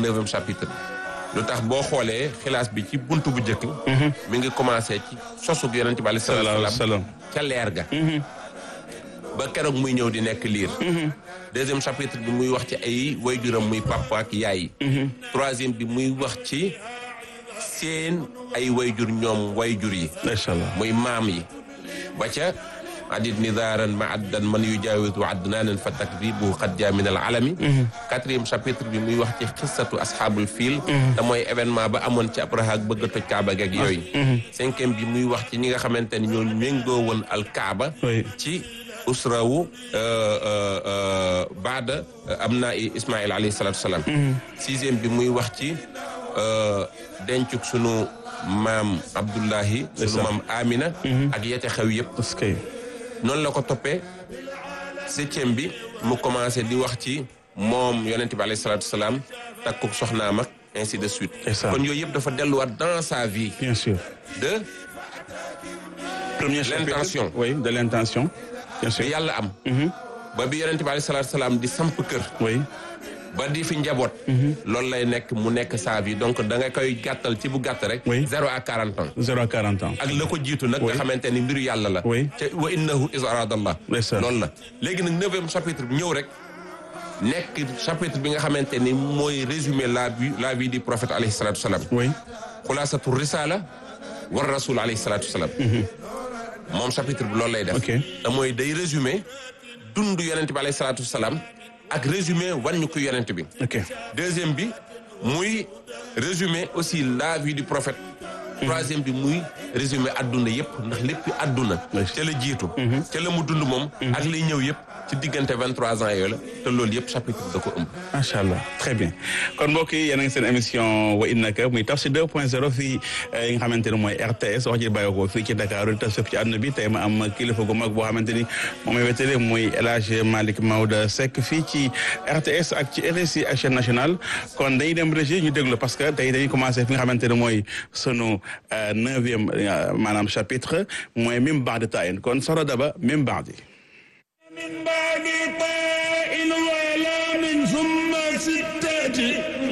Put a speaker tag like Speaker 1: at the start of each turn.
Speaker 1: neuvième chapitre lu tax boo xoolee xilaas bi ci buntu bu njëkk mi ngi commencé ci sosug yonent bi alayhi salaatu wa salaam ca leer ga ba keroog muy ñëw di nekk liir deuxième chapitre bi muy wax ci ay wayjuram muy papa ak yaay troisième bi muy wax ci seen ay wayjur ñoom wayjur yi
Speaker 2: macha allah
Speaker 1: muy maam yi ba ca adit nidaaran ma addan man yu jaawitu adnaanan fa takdibuhu qad jaa min al alami quatrième chapitre bi muy wax ci xissatu asxaabul fiil te mooy événement ba amoon ci Abraha ak bëgg a toj Kaaba geeg yooyu cinquième bi muy wax ci ñi nga xamante ni ñoo méngoo woon al Kaaba ci usrawu baada am naa Ismaïl alayhi salaatu salaam sixième bi muy wax ci dencuk sunu maam Abdullahi sunu maam Amina ak yete xew yëpp noonu la ko toppee septième bi mu commencé di wax ci moom yonent bi alayhi salaatu salaam takkuk soxnaam ak ainsi de suite kon yooyu yëpp dafa delluwaat dans sa vie
Speaker 2: bien sûr
Speaker 1: de
Speaker 2: premier
Speaker 1: l'intention
Speaker 2: oui de l'intention bien sûr
Speaker 1: bi yàlla am ba bi yonent bi alayhi salaatu salaam di samp kër
Speaker 2: oui
Speaker 1: ba di fi njaboot loolu lay nekk mu nekk sa vie donc da nga koy gàttal ci bu gàtt rek zéro à quarante ans
Speaker 2: zéro à quarante ans
Speaker 1: ak la ko jiitu nag nga xamante ni mbiru yàlla la
Speaker 2: oui
Speaker 1: ca wa innahu is aradallah loolu la léegi nag neuvième chapitre bi ñëw rek nekk chapitre bi nga xamante ni mooy résumer la vie la vie du prophète alayhi salatu salaam
Speaker 2: oui
Speaker 1: xulaasatu risala war rasul alayhi salatu salaam moom chapitre bi loolu lay def te mooy day résumer dund yonent bi alayhi salatu salaam ak résumé wan ñu ko yonent bi
Speaker 2: ok
Speaker 1: deuxième bi muy résumé aussi la vie du prophète troisième bi muy résumé adduna yëpp ndax léppi adduna ca la jiitu ca la mu dund moom ak liy ñëw yëpp ci diggante vingt trois ans yooyu la te loolu yëpp chapitre da ko ëmb
Speaker 2: macha allah très bien kon mbokk yi yéen a ngi seen émission wa innaka muy Tafsir 2 point 0 fii yi nga xamante ne mooy RTS wax ji bàyyi ko fii ci Dakar di tas ci àdduna bi tey ma am kilifa gu mag boo xamante ni moom mooy wétale muy El Hadj Malick Maodo Seck fii ci RTS ak ci RSI ak chaîne nationale kon dañuy dem régie ñu déglu parce que tey dañuy commencé fi nga xamante ne mooy sunu neuvième maanaam chapitre mooy mim baadi tayin kon soro daba mim baadi
Speaker 3: من بعد طاء ولا من ثم ستة